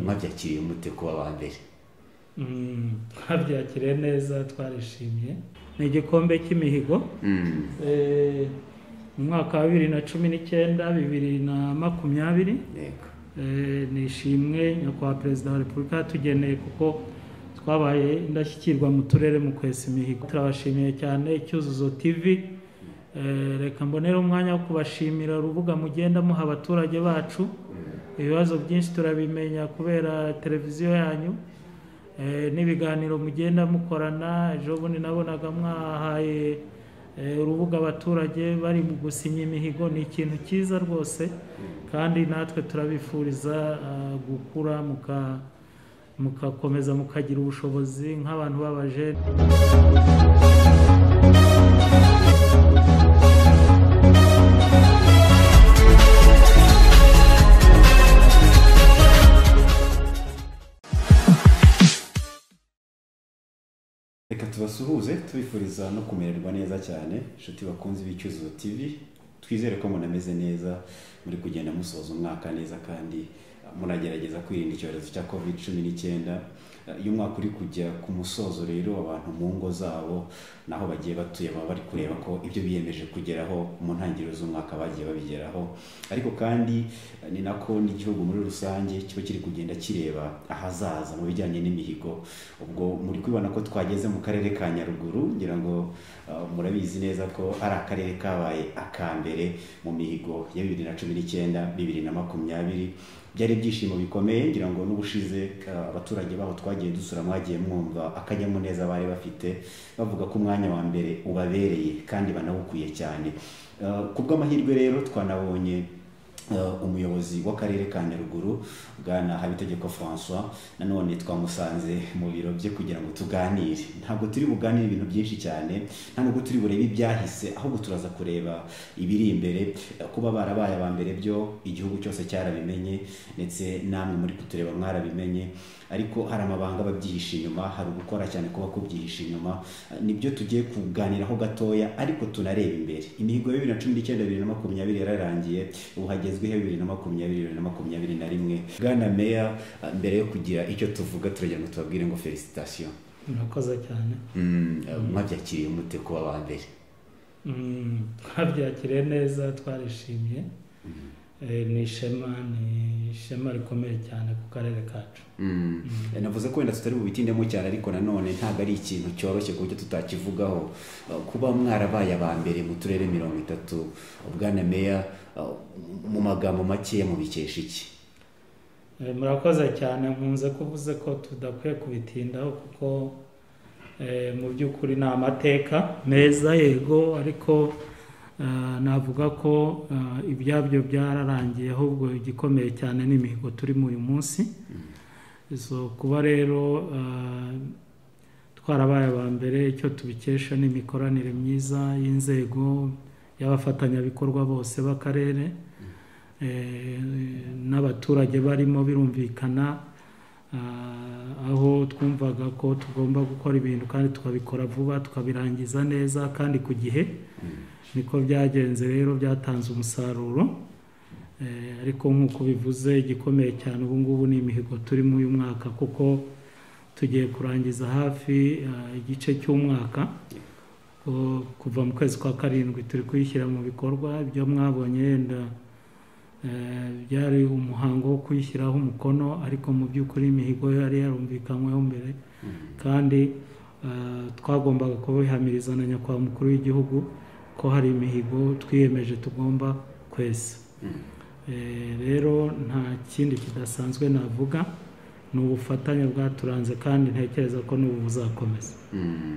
mwabyakiriye mute kuba aba mbere twabyakiriye neza twarishimye ni igikombe cy'imihigo Eh, mu mwaka wa bibiri na cumi n'icyenda bibiri na makumyabiri yego Eh, ni ishimwe nyakubahwa perezida wa repubulika yatugeneye kuko twabaye indashyikirwa mu turere mu kwesa imihigo turabashimiye cyane icyuzuzo tv Eh, reka mbonere umwanya wo kubashimira urubuga mugenda muha abaturage bacu ibibazo byinshi turabimenya kubera televiziyo yanyu Eh, n'ibiganiro mugenda mukorana ejo bundi nabonaga mwahaye eh, urubuga abaturage bari mu gusinya imihigo ni ikintu cyiza rwose kandi natwe turabifuriza ah, gukura muka- mukakomeza mukagira ubushobozi nk'abantu b'abajene reka tubasuhuze tubifuriza no kumererwa neza cyane inshuti bakunze ibicyuzuzo tv twizere ko munameze neza muri kugenda musoza umwaka neza kandi eh, munagerageza kwirinda icyorezo cya covid cumi n'icyenda Eh, iyo umwaka uri kujya ku musozo rero abantu mu ngo zabo naho bagiye batuye baba bari kureba ko ibyo biyemeje kugeraho mu ntangiriro z'umwaka bagiye babigeraho ariko kandi eh, ni nako n'igihugu muri rusange kiba kiri kugenda kireba ahazaza mu bijyanye n'imihigo ubwo muri kubibona ko twageze mu karere ka nyaruguru ngira ngo uh, murabizi neza ko ari akarere kabaye aka mbere mu mihigo ya bibiri na cumi n'icyenda bibiri na makumyabiri byari ibyishimo bikomeye ngira ngo n'ubushize uh, abaturage baho twagiye dusura mwagiye mwumva akanyamuneza bari bafite bavuga ko umwanya wa mbere ubabereye kandi banawukwiye cyane Uh, ku bw'amahirwe rero twanabonye Uh, umuyobozi w'akarere ka nyaruguru bwana habitegeko francois nanone twamusanze mu biro bye kugira ngo tuganire ntabwo turi buganire ibintu byinshi cyane nta nubwo turi burebe ibyahise ahubwo turaza kureba ibiri imbere Uh, kuba barabaye aba mbere byo igihugu cyose cyarabimenye ndetse namwe muri kutureba mwarabimenye ariko hari amabanga babyihisha inyuma hari ugukora cyane kuba kubyihisha inyuma Uh, nibyo tugiye kuganiraho gatoya ariko tunareba imbere imihigo ya bibiri na cumi n'icyenda bibiri na makumyabiri yararangiye ubu hagezweho bibiri na makumyabiri bibiri na makumyabiri na rimwe bwana meya uh, mbere yo kugira icyo tuvuga turagira ngo tubabwire ngo felicitation murakoze cyane Mm, uh, mwabyakiriye mute kuba aba mbere Mm, twabyakiriye neza twarishimye Eh, ni ishema ni ishema rikomeye cyane ku karere kacu Mm. navuze ko wenda tutari bubitindemo cyane ariko nanone ntabwo ari ikintu cyoroshye ku buryo tutakivugaho Uh, kuba mwarabaye aba mbere mu turere mirongo itatu bwana meya uh, mu magambo makeya mubikesha iki Eh, murakoze cyane nkunze kuvuze ko tudakwiye kubitindaho kuko eh, mu by'ukuri ni amateka meza yego ariko eh, navuga ko eh, ibyabyo byararangiye ahubwo igikomeye cyane ni imihigo turimo uyu munsi so kuba rero eh, twarabaye aba mbere icyo tubikesha ni imikoranire myiza y'inzego y'abafatanyabikorwa bose b'akarere eh, n'abaturage barimo birumvikana ah, aho twumvaga ko tugomba gukora ibintu kandi tukabikora vuba tukabirangiza neza kandi ku gihe niko byagenze rero byatanze umusaruro Eh, ariko nk'uko bivuze igikomeye cyane ubu ngubu ni imihigo turimo uyu mwaka kuko tugiye kurangiza hafi ah, igice cy'umwaka ko kuva mu kwezi kwa karindwi turi kuyishyira mu bikorwa ibyo mwabonye yenda eh, byari umuhango wo kuyishyiraho umukono ariko mu by'ukuri imihigo yo yari yarumvikanyweho mbere kandi eh, twagombaga kubihamiriza na nyakubahwa mukuru w'igihugu ko hari imihigo twiyemeje tugomba kwesa Eh, rero nta kindi kidasanzwe navuga ni ubufatanye bwaturanze kandi ntekereza ko n'ubu buzakomeza Mm.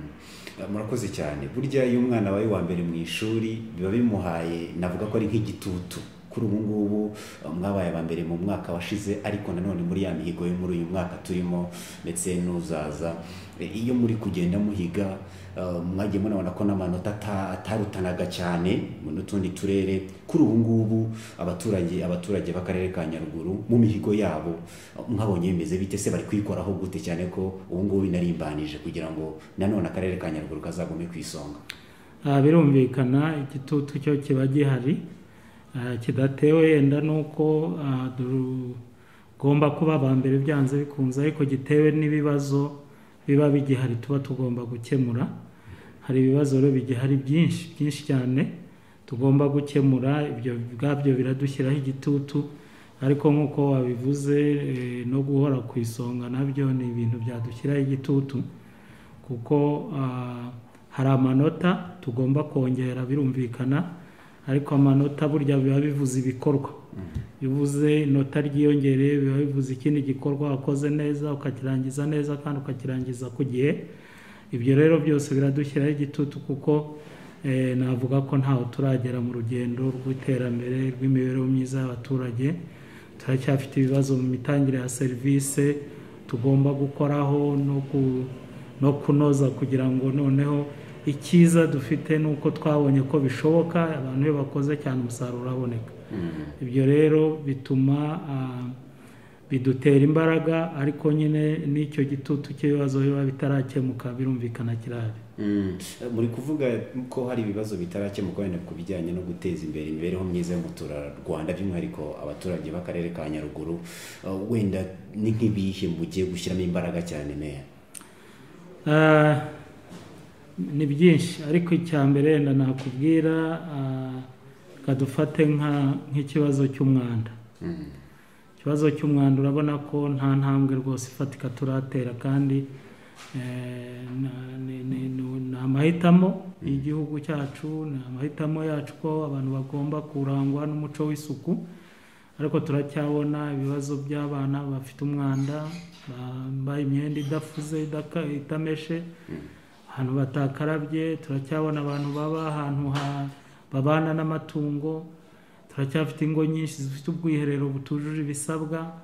Uh, murakoze cyane burya iyo umwana wawe wa mbere mu ishuri biba bimuhaye navuga ko ari nk'igitutu kuri ubu ngubu uh, mwabaye aba mbere mu mwaka washize ariko nanone muri ya mihigo yo muri uyu mwaka turimo ndetse n'uzaza E, iyo muri kugenda muhiga uh, mwagiye munabona ko n'amanota ata- atarutanaga cyane mu n'utundi turere kuri ubu ngubu abaturage abaturage b'akarere ka nyaruguru mu mihigo yabo uh, mwabonye bimeze bite se bari kuyikoraho gute cyane ko ubu ngubu inarimbanije kugira ngo nanone akarere ka nyaruguru kazagume ku isonga Ah, birumvikana igitutu cyo kiba gihari Ah, kidatewe yenda n'uko tugomba kuba aba mbere byanze bikunze ariko gitewe n'ibibazo biba bigihari tuba tugomba gukemura hari ibibazo rero bigihari byinshi byinshi cyane tugomba gukemura ibyo ubwabyo biradushyiraho igitutu ariko nk'uko wabivuze eh, no guhora ku isonga nabyo ni ibintu byadushyiraho igitutu kuko ah, hari amanota tugomba kongera birumvikana ariko amanota burya biba bivuze ibikorwa iyo uvuze inota ryiyongere biba bivuze ikindi gikorwa wakoze neza ukakirangiza neza kandi ukakirangiza ku gihe ibyo rero byose biradushyiraho igitutu kuko eh, navuga ko ntaho turagera mu rugendo rw'iterambere rw'imibereho myiza y'abaturage turacyafite ibibazo mu mitangire ya serivisi tugomba gukoraho no ku- no kunoza kugira ngo noneho icyiza dufite ni uko twabonye ko bishoboka abantu iyo bakoze cyane umusaruro uraboneka ibyo rero bituma ah, bidutera imbaraga ariko nyine n'icyo gitutu cy'ibibazo biba bitarakemuka birumvikana kirahari Mm. muri kuvuga ko hari ibibazo bitarakemuka wenda ku bijyanye no guteza imbere imibereho myiza y'umuturarwanda by'umwihariko abaturage b'akarere ka nyaruguru Uh, wenda ni nk'ibihe mugiye gushyiramo imbaraga cyane meya Ah, ni byinshi ariko icya mbere wenda nakubwira ah, reka dufate nka- nk'ikibazo cy'umwanda Mm. ikibazo cy'umwanda urabona ko nta ntambwe rwose ifatika turatera kandi eh, na- ni- ni ni- ni amahitamo y'igihugu cyacu ni amahitamo yacu ko abantu bagomba kurangwa n'umuco w'isuku ariko turacyabona ibibazo by'abana bafite umwanda bambaye imyenda idafuze idaka- itameshe ahantu batakarabye turacyabona abantu baba ahantu ha- babana n'amatungo turacyafite ingo nyinshi zifite ubwiherero butujuje ibisabwa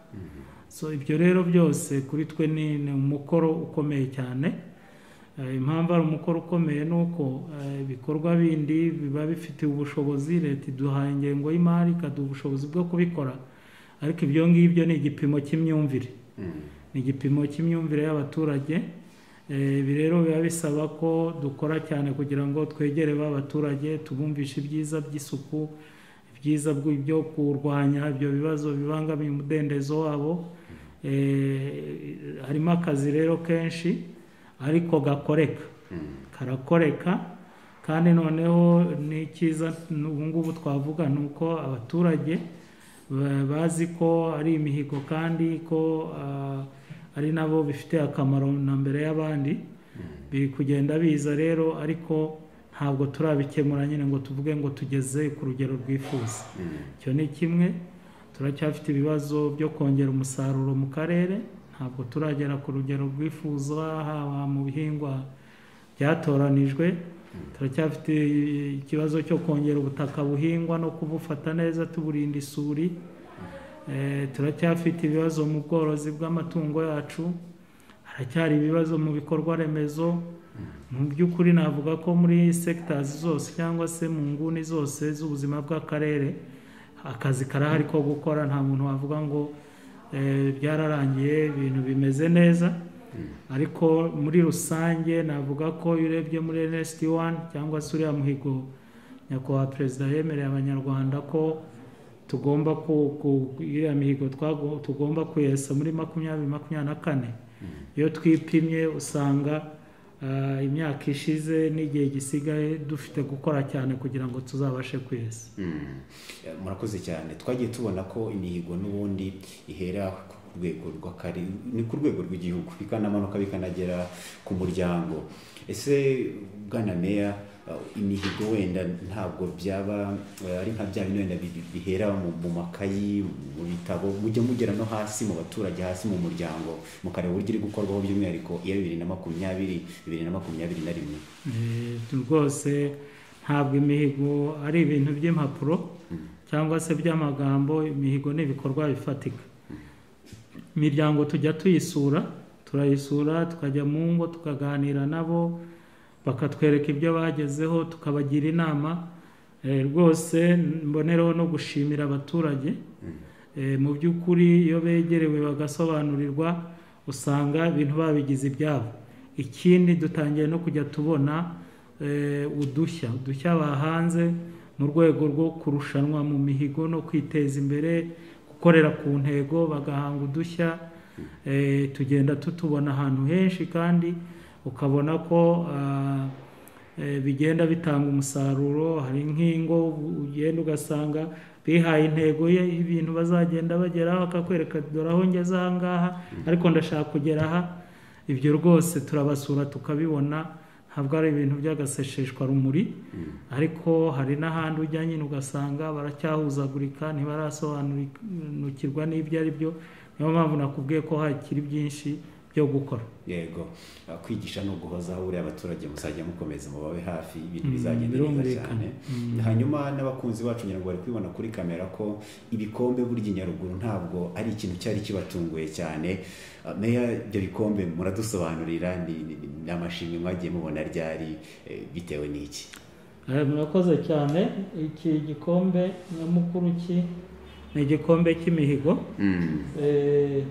so ibyo rero byose kuri twe ni ni umukoro ukomeye cyane Eh, impamvu ari umukoro ukomeye ni uko eh, ibikorwa bindi biba bifitiye ubushobozi leta iduhaye ingengo y'imari ikaduha ubushobozi bwo kubikora ariko ibyo ngibyo ni igipimo cy'imyumvire Mm. ni igipimo cy'imyumvire y'abaturage Eh, ibi rero biba bisaba ko dukora cyane kugira ngo twegere ba baturage tubumvishe ibyiza by'isuku ibyiza bw'u- byo kurwanya ibyo bibazo bibangamiye umudendezo wabo Eh, harimo akazi rero kenshi ariko gakoreka karakoreka kandi noneho n'icyiza ubu ngubu twavuga ni uko abaturage ba- bazi ko ari imihigo kandi ko ah, ari nabo bifitiye akamaro na mbere y'abandi biri kugenda biza rero ariko ntabwo turabikemura nyine ngo tuvuge ngo tugeze ku rugero rwifuza icyo ni kimwe turacyafite ibibazo byo kongera umusaruro mu karere ntabwo turagera ku rugero rwifuzwa haba mu bihingwa byatoranijwe turacyafite ikibazo cyo kongera ubutaka buhingwa no kubufata neza tuburinda isuri Eh, turacyafite ibibazo mu bworozi bw'amatungo yacu haracyari ibibazo mu bikorwa remezo mu by'ukuri navuga ko muri sectors zose cyangwa se mu nguni zose z'ubuzima bw'akarere akazi karahari ko gukora nta muntu wavuga ngo eh, byararangiye ibintu bimeze neza ariko muri rusange navuga ko iyo urebye muri NST 1 cyangwa se uriya muhigo nyakubahwa perezida yemereye abanyarwanda ko tugomba ku ku- iriya mihigo twago- tugomba kuyesa muri makumyabiri makumyabiri na kane iyo twipimye usanga ah, imyaka ishize n'igihe gisigaye dufite gukora cyane kugira ngo tuzabashe kwesa Mm. Eh, murakoze cyane twagiye tubona ko imihigo n'ubundi ihera ku rwego rw'akari ni ku rwego rw'igihugu bikanamanuka bikanagera ku muryango ese bwana meya eh, imihigo wenda ntabwo byaba eh, ari nka bya bindi wenda bi- bi- bihera mu, mu makayi mu bitabo mujya mugera no hasi mu baturage hasi mu muryango mukareba uburyo iri gukorwaho by'umwihariko iya bibiri na makumyabiri bibiri na makumyabiri na rimwe Eh, rwose ntabwo imihigo ari ibintu by'impapuro cyangwa se by'amagambo imihigo ni ibikorwa bifatika imiryango tujya tuyisura turayisura tukajya mu ngo tukaganira nabo bakatwereka ibyo bagezeho tukabagira inama Eh, rwose mbonereho no gushimira abaturage Eh, mu by'ukuri iyo begerewe bagasobanurirwa usanga ibintu babigize ibyabo ikindi dutangiye no kujya tubona eh, udushya udushya bahanze mu rwego rwo kurushanwa mu mihigo no kwiteza imbere kuko gukorera ku ntego bagahanga udushya eh, tugenda tutubona ahantu henshi kandi ukabona ko ah, eh, bigenda bitanga umusaruro hari nk'ingo ugenda ugasanga bihaye intego ye ibintu bazagenda bageraho akakwereka dore aho ngeze aha ngaha ariko ndashaka kugera aha ibyo rwose turabasura tukabibona ntabwo ari ibintu by'agasesheshwarumuri ariko hari n'ahandi ujya nyine ugasanga baracyahuzagurika ntibarasobanukirwa n'ibyo ari byo niyo mpamvu nakubwiye ko hakiri byinshi byo gukora yego uh, kwigisha no guhozaho buriya abaturage muzajya mukomeza mubabe hafi ibintu bizagenda neza cyane hanyuma n'abakunzi bacu ngira ngo bari kubibona kuri kamera ko ibikombe burya inyaruguru ntabwo ari ikintu cyari kibatunguye cyane Uh, meya ibyo bikombe muradusobanurira ni- ni ni- ni amashimwe mwagiye mubona ryari eh, bitewe n'iki Eh, murakoze cyane iki gikombe nyamukuru ki ni igikombe cy'imihigo Mm. Eh,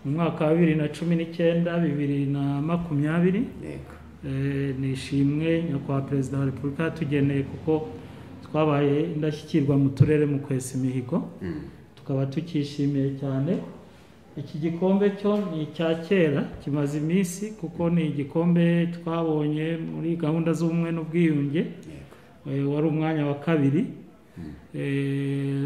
mu mwaka wa bibiri na cumi n'icyenda bibiri na makumyabiri yego Eh, ni ishimwe nyakubahwa perezida wa repubulika yatugeneye kuko twabaye indashyikirwa mu turere mu kwesa imihigo Mm. tukaba tukishimiye cyane iki gikombe cyo ni icya kera kimaze iminsi kuko ni igikombe twabonye muri gahunda z'ubumwe n'ubwiyunge yego Eh, wari umwanya wa kabiri Eh,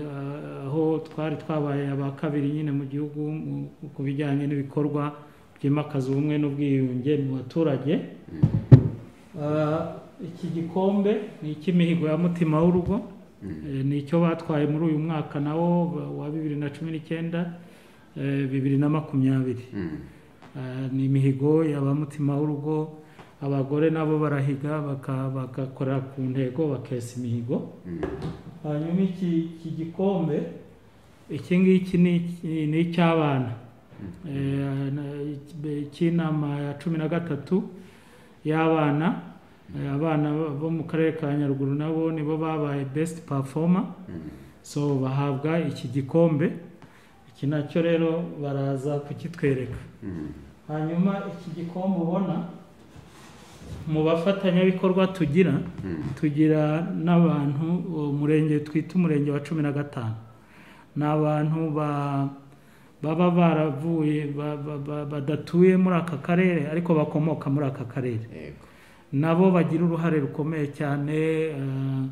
aho twari twabaye aba kabiri nyine mu gihugu mu- ku bijyanye n'ibikorwa byimakaza ubumwe n'ubwiyunge mu baturage Ah, iki gikombe ni icy'imihigo ya mutima w'urugo Eh, ni icyo batwaye muri uyu mwaka nawo ba- wa bibiri na cumi n'icyenda eh, bibiri na makumyabiri Mm. Eh, ni imihigo y'abamutima w'urugo abagore nabo barahiga baka- bagakorera ku ntego bakesa imihigo Mm. hanyuma iki iki gikombe iki ngiki ni- ni icy'abana Eh, na- cy'inama ya cumi na gatatu y'abana Eh, abana bo- bo mu karere ka nyaruguru nabo nibo babaye best performer Mm. so bahabwa iki gikombe iki nacyo rero baraza kukitwereka Mm. hanyuma iki gikombe ubona mu bafatanyabikorwa tugira Mm. tugira n'abantu uwo murenge twita umurenge wa cumi na gatanu ni abantu ba- baba baravuye ba- ba- ba- badatuye muri aka karere ariko bakomoka muri aka karere yego nabo bagira uruhare rukomeye cyane eh,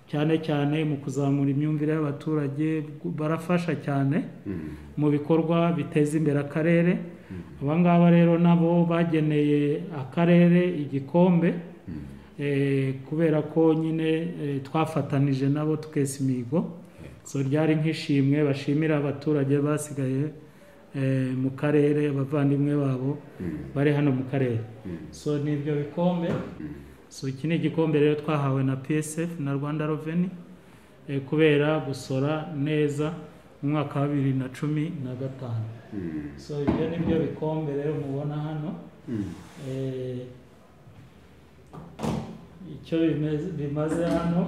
cyane cyane mu kuzamura imyumvire y'abaturage barafasha cyane Mm. mu bikorwa biteza imbere akarere aba ngaba rero nabo bageneye akarere igikombe eh, kubera ko nyine eh, twafatanije nabo tukesa imihigo so ryari nk'ishimwe bashimira abaturage basigaye eh, mu karere abavandimwe babo bari hano mu karere so ni ibyo bikombe so iki ni igikombe rero twahawe na psf na rwanda reveni kubera gusora neza mu mwaka wa bibiri na cumi na gatanu Mm. so ibyo ni byo bikombe rero mubona hano Mm. Eh, icyo bimeze- bimaze hano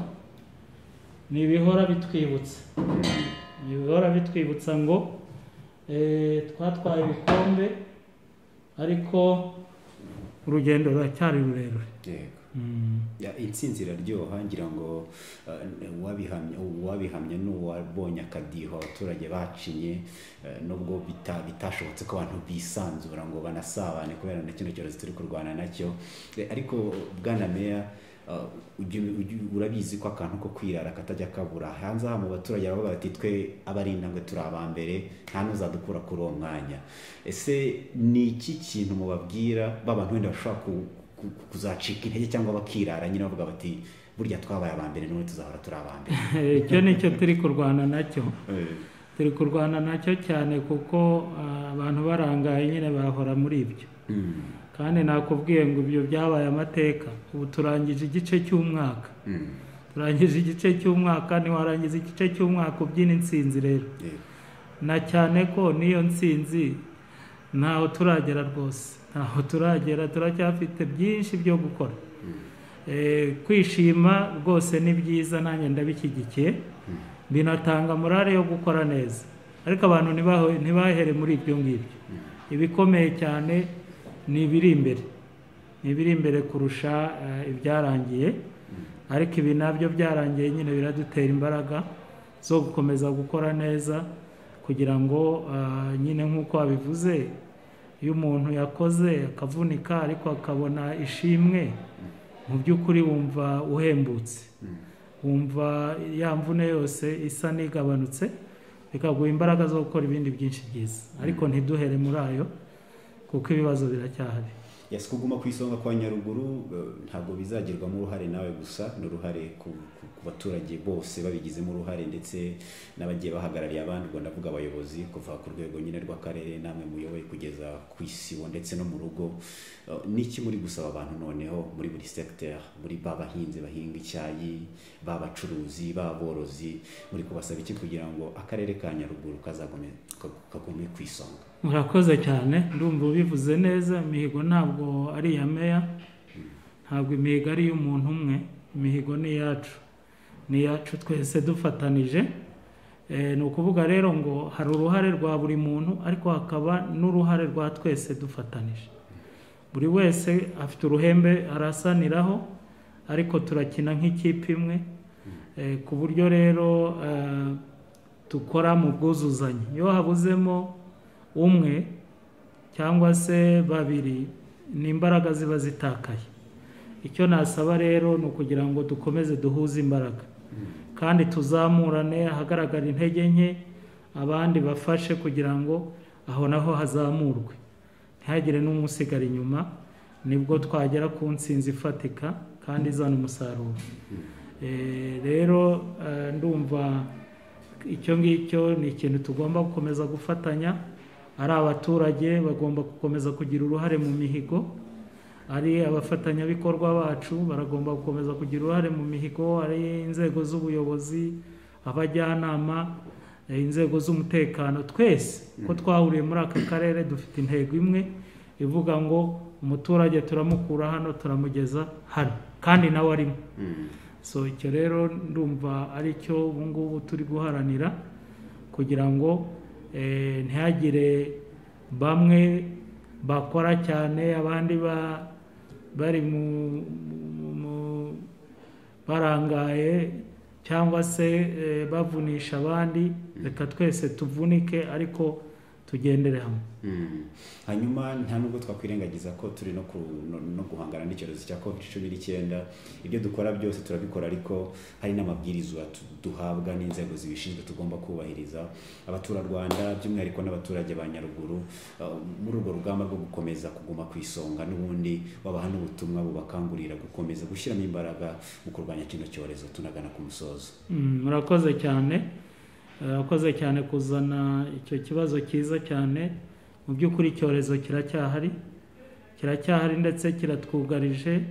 ni ibihora bitwibutsa ni ibihora bitwibutsa ngo eh, twatwaye ibikombe ariko urugendo ruracyari rurerure yego Mm. Ya, intsinzi iraryoha ngira ngo eh, uwabihamya uwabihamya n'uwabonye akadiho abaturage bacinye eh, nubwo bita- bitashobotse ko abantu bisanzura ngo banasabane kubera na kino cyorezo turi kurwana nacyo Eh, ariko bwana meya eh, ujya- ujya- urabizi ko akantu ko kwirara katajya kabura hanze aha mu baturage baravuga bati twe abari intambwe turi aba mbere nta n'uzadukura kuri uwo mwanya ese ni iki kintu mubabwira b'abantu wenda bashobora ku ku- ku- kuzacika intege cyangwa bakirara nyine bavuga bati burya twabaye aba mbere none tuzahora turi aba mbere icyo ni cyo turi kurwana nacyo turi kurwana nacyo cyane kuko ah, abantu barangaye nyine bahora muri ibyo Mm, kandi nakubwiye ngo ibyo byabaye amateka ubu turangije igice cy'umwaka mm, turangije igice cy'umwaka ntiwarangiza igice cy'umwaka ubyina intsinzi rero yego, na cyane ko n'iyo ntsinzi ntaho turagera rwose ntaho turagera turacyafite byinshi byo gukora Eh, kwishima rwose ni byiza nanjye ndabishyigikiye binatanga morale yo gukora neza ariko abantu ntibaho- ntibahere muri ibyo ngibyo ibikomeye cyane ni ibiri imbere ni ibiri imbere kurusha eh, ibyarangiye ariko ibi nabyo byarangiye nyine biradutera imbaraga zo gukomeza gukora neza kugira ngo ah, nyine nk'uko wabivuze iyo umuntu yakoze akavunika ariko akabona ishimwe mu by'ukuri wumva uhembutse wumva ya mvune yose isa n'igabanutse bikaguha imbaraga zo gukora ibindi byinshi byiza ariko ntiduhere muri ayo kuko ibibazo biracyahari yasi kuguma ku isonga kwa nyaruguru eh, ntabwo bizagerwamo uruhare nawe gusa ni uruhare ku, ku, ku baturage bose babigizemo uruhare ndetse n'abagiye bahagarariye abandi ubwo ndavuga abayobozi kuva ku rwego nyine rw'akarere namwe muyoboye kugeza ku isibo ndetse no mu rugo Eh, niki muri gusaba abantu noneho muri buri secteur muri ba bahinzi bahinga icyayi ba bacuruzi ba borozi muri kubasaba iki kugira ngo akarere ka nyaruguru kazagume ka- kagume ku isonga murakoze cyane ndumva ubivuze neza imihigo ntabwo ari iya meya ntabwo imihigo ari iy'umuntu umwe imihigo ni iyacu ni iyacu twese dufatanije Eh, ni ukuvuga rero ngo hari uruhare rwa buri muntu ariko hakaba n'uruhare rwa twese dufatanije buri wese afite uruhembe arasaniraho ariko turakina nk'ikipe imwe Eh, ku buryo rero eh, dukora mu bwuzuzanye iyo habuzemo umwe cyangwa se babiri ni imbaraga ziba zitakaye icyo nasaba rero ni ukugira ngo dukomeze duhuze imbaraga kandi tuzamurane ahagaragara intege nke abandi bafashe kugira ngo aho naho hazamurwe ntihagire n'umusigara inyuma nibwo twagera ku ntsinzi ifatika kandi izana umusaruro Eh, rero eh, ndumva icyo ngicyo ni ikintu tugomba gukomeza gufatanya ari abaturage bagomba gukomeza kugira uruhare mu mihigo ari abafatanyabikorwa bacu baragomba gukomeza kugira uruhare mu mihigo ari inzego z'ubuyobozi abajyanama eh, inzego z'umutekano twese ko twahuriye muri aka karere dufite intego imwe ivuga ngo umuturage turamukura hano turamugeza hano kandi nawe arimo so icyo rero ndumva ari cyo ubu ngubu turi guharanira kugira ngo eh, ntihagire bamwe bakora cyane abandi ba, bari mu, mu- mu- barangaye cyangwa se eh, bavunisha abandi reka twese tuvunike ariko tugendere hamwe Mm. hanyuma nta nubwo twakwirengagiza ko turi no, ku, no, no guhangana n'icyorezo cya covid cumi n'icyenda ibyo dukora byose turabikora ariko hari n'amabwiriza tu- duhabwa n'inzego zibishinzwe tugomba kubahiriza abaturarwanda by'umwihariko n'abaturage ba nyaruguru uh, muri urwo rugamba rwo gukomeza kuguma ku isonga n'ubundi babaha n'ubutumwa bubakangurira gukomeza gushyiramo imbaraga mu kurwanya kino cyorezo tunagana ku musozo Mm, murakoze cyane murakoze cyane kuzana icyo kibazo cyiza cyane mu by'ukuri icyorezo kiracyahari kiracyahari ndetse kiratwugarije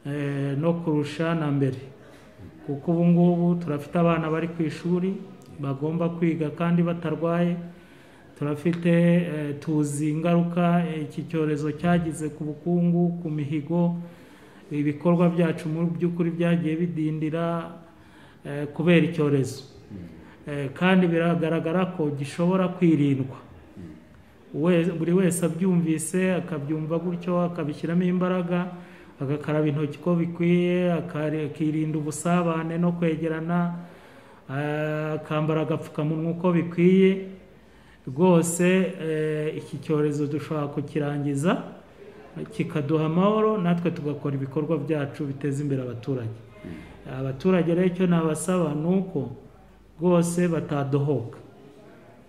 eh, no kurusha na mbere kuko ubu ngubu turafite abana bari ku ishuri bagomba kwiga kandi batarwaye turafite eh, tuzi ingaruka eh, iki cyorezo cyagize ku bukungu ku mihigo ibikorwa byacu mu by'ukuri byagiye bidindira eh, kubera icyorezo Eh, kandi biragaragara ko gishobora kwirindwa Uwe- buri wese abyumvise akabyumva gutyo akabishyiramo imbaraga agakaraba intoki uko bikwiye akari- akirinda ubusabane no kwegerana eh, akambara agapfukamunwa uko bikwiye rwose eh, iki cyorezo dushobora kukirangiza kikaduha amahoro natwe tugakora ibikorwa byacu biteza imbere abaturage abaturage rero icyo nabasaba ni uko rwose batadohoka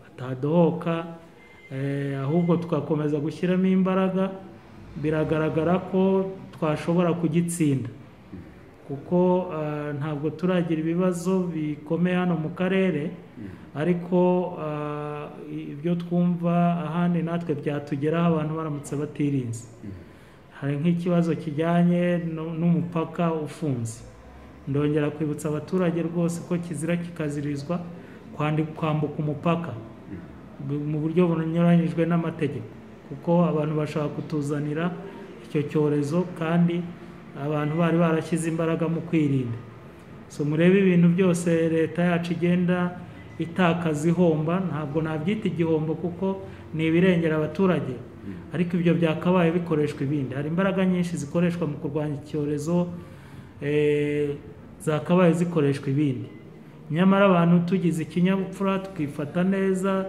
batadohoka eh, ahubwo tugakomeza gushyiramo imbaraga biragaragara ko twashobora kugitsinda kuko eh, ntabwo turagira ibibazo bikomeye hano mu karere ariko eh, ibyo twumva ahandi natwe byatugeraho abantu baramutse batirinze hari nk'ikibazo kijyanye nu- n'umupaka ufunze ndongera kwibutsa abaturage rwose ko kizira kikazirizwa kwandi- kwambuka umupaka bu- mu buryo bunyuranyijwe n'amategeko kuko abantu bashobora kutuzanira icyo cyorezo kandi abantu bari barashyize imbaraga mu kwirinda so murebe ibintu byose leta yacu igenda itakaza ihomba ntabwo nabyita igihombo kuko ni ibirengera abaturage ariko ibyo byakabaye bikoreshwa ibindi hari imbaraga nyinshi zikoreshwa mu kurwanya icyorezo eh, zakabaye zikoreshwa ibindi nyamara abantu tugize ikinyabupfura twifata neza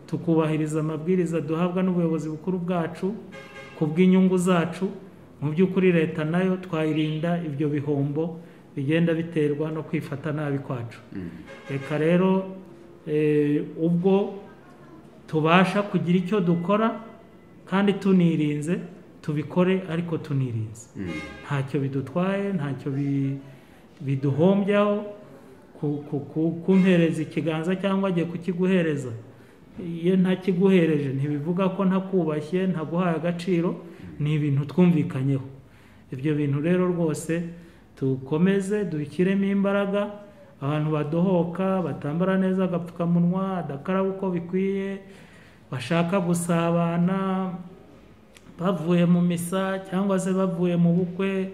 tukubahiriza amabwiriza duhabwa n'ubuyobozi bukuru bwacu ku bw'inyungu zacu mu by'ukuri leta nayo twayirinda ibyo bihombo bigenda biterwa no kwifata nabi kwacu reka rero eh, ubwo tubasha kugira icyo dukora kandi tunirinze tubikore ariko tunirinze ntacyo bidutwaye ntacyo bi- biduhombyaho ku- ku- ku- kumpereza ikiganza cyangwa agiye kukiguhereza iyo ntakiguhereje ntibivuga ko ntakubashye ntaguhaye agaciro ni ibintu twumvikanyeho ibyo bintu rero rwose dukomeze dushyiremo imbaraga abantu badohoka batambara neza agapfukamunwa badakaraba uko bikwiye bashaka gusabana bavuye mu misa cyangwa se bavuye mu bukwe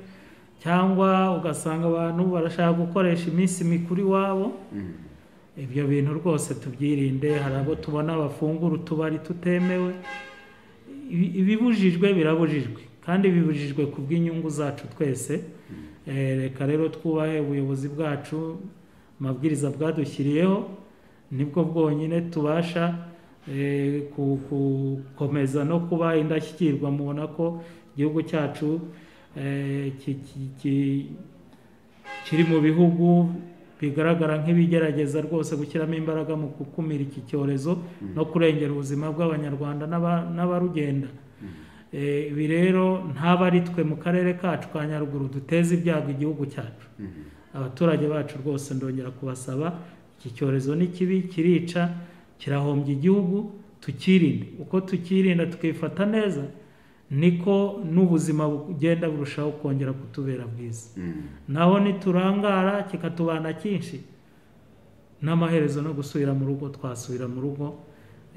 cyangwa ugasanga abantu barashaka gukoresha iminsi mikuru iwabo ibyo bintu rwose tubyirinde hari abo tubona bafungura utubari tutemewe Ibi- ibibujijwe birabujijwe kandi bibujijwe ku bw'inyungu zacu twese Eh, reka rero twubahe ubuyobozi bwacu amabwiriza bwadushyiriyeho nibwo bwonyine tubasha eh, ku- gukomeza no kuba indashyikirwa mubona ko igihugu cyacu eh, ki- ki- ki- kiri mu bihugu bigaragara nk'ibigerageza rwose gushyiramo imbaraga mu gukumira iki cyorezo no kurengera ubuzima bw'abanyarwanda n'aba- n'abarugenda Eh, ibi rero ntaba ari twe mu karere kacu ka nyaruguru duteza ibyago igihugu cyacu abaturage bacu rwose ndongera kubasaba iki cyorezo ni kibi kirica kirahombya igihugu tukirinde uko tukirinda tukifata neza niko n'ubuzima bugenda burushaho kongera kutubera bwiza naho niturangara kikatubana cyinshi n'amaherezo no gusubira mu rugo twasubira mu rugo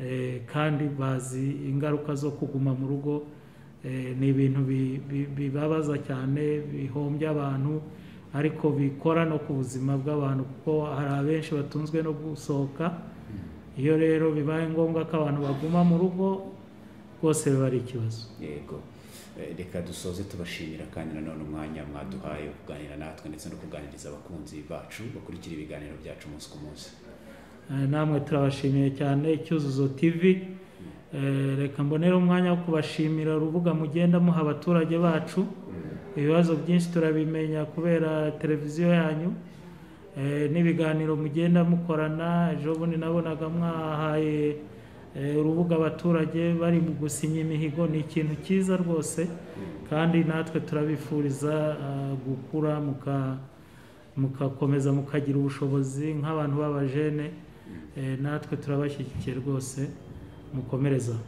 eh, kandi bazi ingaruka zo kuguma mu rugo eh, ni ibintu bi- bi- bibabaza cyane bihombya abantu ariko bikora no ku buzima bw'abantu kuko hari abenshi batunzwe no gusohoka iyo rero bibaye ngombwa ko abantu baguma mu rugo rwose biba ari ikibazo yego Eh, reka dusoze tubashimira kandi nanone umwanya mwaduhaye wo kuganira natwe ndetse no kuganiriza abakunzi bacu bakurikira ibiganiro byacu umunsi ku munsi Eh, namwe turabashimiye cyane cyuzuzo tv Eh, reka mbonere umwanya wo kubashimira urubuga mugenda muha abaturage bacu ibibazo byinshi turabimenya kubera televiziyo yanyu Eh, n'ibiganiro mugenda mukorana ejo bundi nabonaga mwahaye eh, urubuga abaturage bari mu gusinya imihigo ni ikintu cyiza rwose kandi natwe turabifuriza ah, gukura muka mugakomeza mukagira ubushobozi nk'abantu b'abajene Eh, natwe turabashyigikiye rwose mukomereza